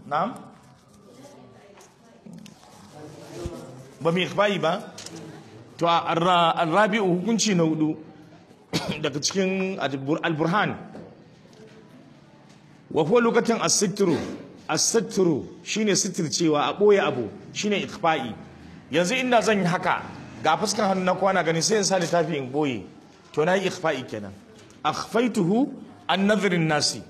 na'am ba mai ikhfa'i ba to arrabi'u hukunci na hudu daga cikin al-burhan wa huwa lokacin as-sitru as-sitru shine sitircewa a boye abu shine ikhfa'i yanzu inda zan yi haka ga fuskar hannu na kwana gani sai in sa littafi in boye to na yi ikhfa'i kenan akhfaituhu an nazarin nasi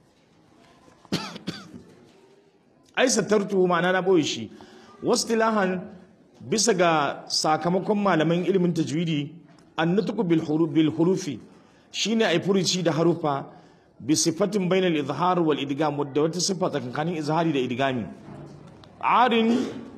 ai satartuhu ma'ana na boye shi wastilahan bisa ga sakamakon malaman ilimin tajwidi annutqu bil huruf bil hurufi shine ai furuci da harufa bi sifatin bainal izhar wal idgam wadda wata sifa tsakanin izhari da idgami arin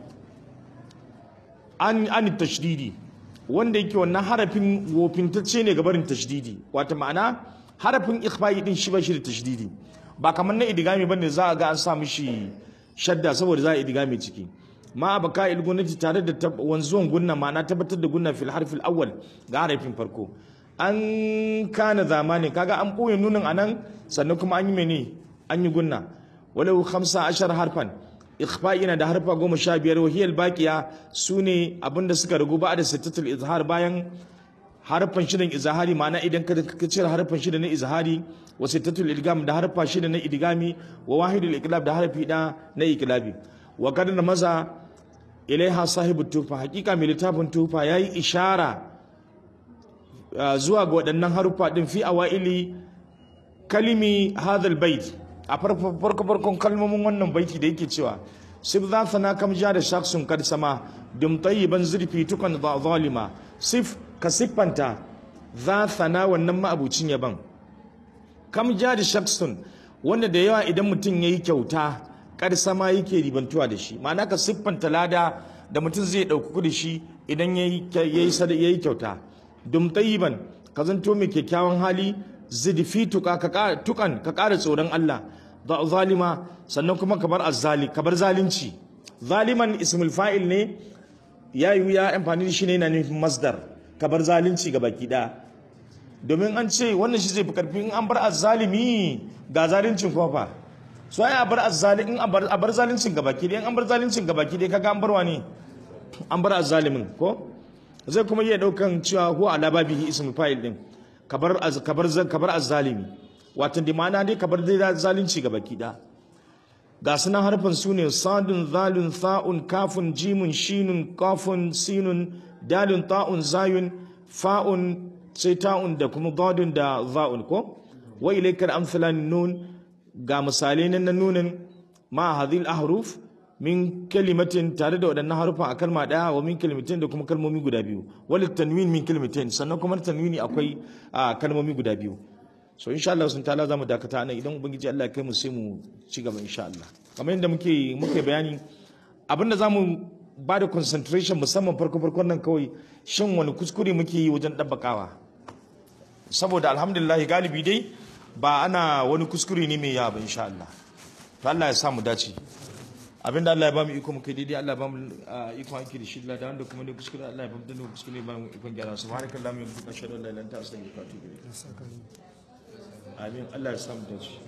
an an tashdidi wanda yake wannan harafin wofintacce ne gabarin tashdidi wata ma'ana harafin ikhfa'i din shi ba shi da tashdidi ba kamar na idgami bane za a ga an sa mishi shadda saboda za a idgami ciki ma baka il gunnati tare da wanzuwan gunna ma'ana tabbatar da gunna fil harfil awwal ga harafin farko an kana zamani kaga an boye nunin anan sannan kuma an yi mene an yi gunna walau 15 harfan ikhfa yana da harfa goma sha biyar wahiyar baqiya sune abinda suka rugu ba da sittatul izhar bayan harfan shidan izhari ma'ana idan ka cire harfan shida na izhari wa sittatul idgam da harfa shida na idgami wa wahidul iqlab da harfi da na iqlabi wa kadana maza ilaiha sahibu tufa hakika mai littafin tufa yayi ishara zuwa ga waɗannan haruffa din fi awaili kalimi hadal bait a farko farkon kalmomin wannan baiti da yake cewa sif za sana kam ja da shaksun kad sama dum tayyiban zurfi tukan zalima sif ka siffanta za sana wannan ma'abucin yaban kam ja da shaksun wanda da yawa idan mutum yayi kyauta kad sama yake ribantuwa da shi ma'ana ka siffanta lada da mutum zai ɗauki da shi idan yayi yayi kyauta dum tayyiban ka zanto mai kyakkyawan hali zidfi tuka ka tukan ka ƙara tsoron Allah da zalima sannan kuma kabar azzali kabar zalunci zaliman ismul fa'il ne ya yi ya amfani da shi ne yana nufin masdar kabar zalunci ga baki ɗaya domin an ce wannan shi zai fi karfi in an bar azzalimi ga zaluncin kuma fa so ai a bar azzali in a bar zaluncin ga baki ɗaya in an bar zaluncin ga baki ɗaya kaga an barwa ne an bar azzalimin ko zai kuma iya daukan cewa huwa ala babihi ismul fa'il din kabar kabar kabar azzalimi wato da ma'ana dai kabar dai zalunci ga baki da ga sunan harfin su ne sadun zalun tha'un kafun jimun shinun kafun sinun dalun ta'un zayun fa'un sai ta'un da kuma dadun da za'un ko wa ilaikal amsalan nun ga misalai na nunin ma hadhil ahruf min kalimatin tare da waɗannan harufa a kalma ɗaya wa min kalimatin da kuma kalmomi guda biyu wal tanwin min kalimatin sannan kuma tanwini akwai kalmomi guda biyu so insha Allah sun ta'ala zamu dakata anan idan ubangiji Allah ya kai mu sai mu ci gaba insha Allah kamar yadda muke muke bayani abinda zamu ba da concentration musamman farko farkon nan kawai shin wani kuskure muke yi wajen dabbakawa saboda alhamdulillah galibi dai ba ana wani kuskure ne mai yawa ba insha Allah to Allah ya sa mu dace abinda Allah ya ba mu iko mu kai daidai Allah ya ba mu iko aiki da shi da wanda kuma ne kuskure Allah ya ba mu danne kuskure ba mu ikon gyara subhanakallahumma wa bihamdika ashhadu an la ilaha illa anta astaghfiruka wa atubu ilayk amin Allah ya sa mu dace